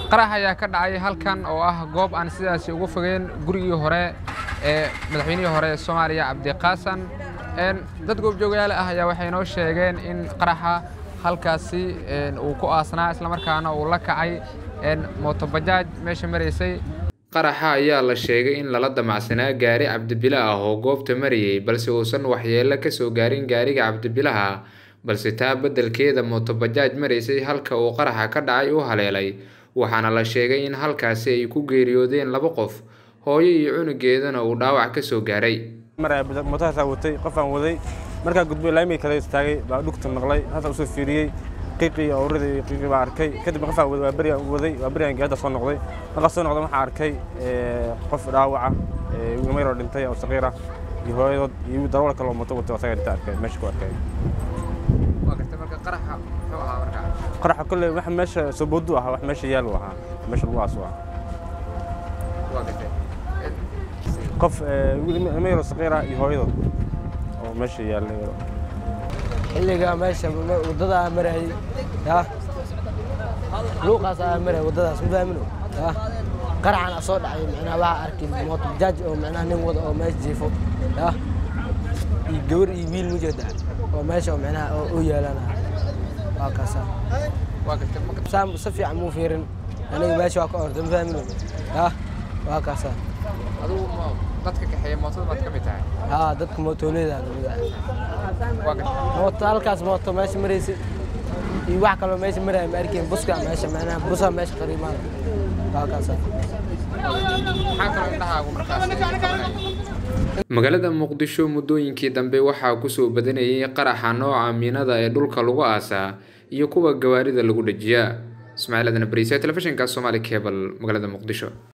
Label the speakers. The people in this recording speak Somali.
Speaker 1: qarax ayaa ka dhacay halkan oo ah goob aan sidaasi ugu fogeen gurigii hore ee madaxweynihii hore ee soomaaliya cabdiqaasan dad goobjoogayaal ah ayaa waxay noo sheegeen in qaraxa halkaasi uu ku aasnaa islamarkaana uu la kacay mootobajaaj meesha maraysay qaraxa ayaa la sheegay in lala damacsanaa gaari cabdibile ah oo goobta marayay balse uusan waxyeello ka soo gaarin gaariga cabdibilaha balse taa beddelkeeda mootobajaaj maraysay halka uu qaraxa ka dhacay u haleelay waxaana la sheegay in halkaasi ay ku geeriyoodeen laba qof hooyo iyo cunugeedana uu dhaawac ka soo gaaray
Speaker 2: mootahaasaa watay qofaan waday markaa gudbay laamii kale istaagay baa dhugta maqlay halkaa usoo fiiriyey qiiqii awradii qiiqii baa arkay kadib qofaan waday waa berigaan waday waa berigaan gaadda soo noqday markaa soo noqday waxaa arkay qof dhaawaca wiilmayaroo dhintay oo saqiir ah iyo hooyadood iyo darawal kale oo mooto watay asagaa dhinta arkay meesha ku arkay qaraxa kolle wax meesha soboodu ahaa wax meesha yaalu ahaa meesha lagu aasu ah qof wiilmayaroo saqiir ah iyo hooyadood oo meesha yaallay
Speaker 3: xilligaa meesha waddada aa marayay yaa luuqaas aa marayay waddadaas mafaamino yaa qaraxan a soo dhacay micnaha waxaa arkay mooto bajaaj oo micnaha nin wada oo meesha jiifo yaa iyo gabar iyo wiil mujeeda oo meesha oo micnaha u yeelana waa kaasa saa si fiican muu fiirin aniga meesha waa ka orda mafaamino yaa waa kaasa
Speaker 1: adigu dadka kaxeeya mootada baad ka mid tahay
Speaker 3: haa dadka mootooleeda kamid ah mooto halkaas mooto meesha maraysay iyo wax kaloo meesha maraya ma arkeen buska meesha macnaha busa meesha qariimaan waa kaasa
Speaker 1: maxaa kaloo indhahaagu markaas
Speaker 4: magaalada muqdisho muddooyinkii dambe waxaa kusoo badanayay qaraxa nooca miinada ee dhulka lagu aasaa iyo kuwa gawaarida lagu dhajiyaa ismaaciil adan bariise telefishinka somaali cable magaalada muqdisho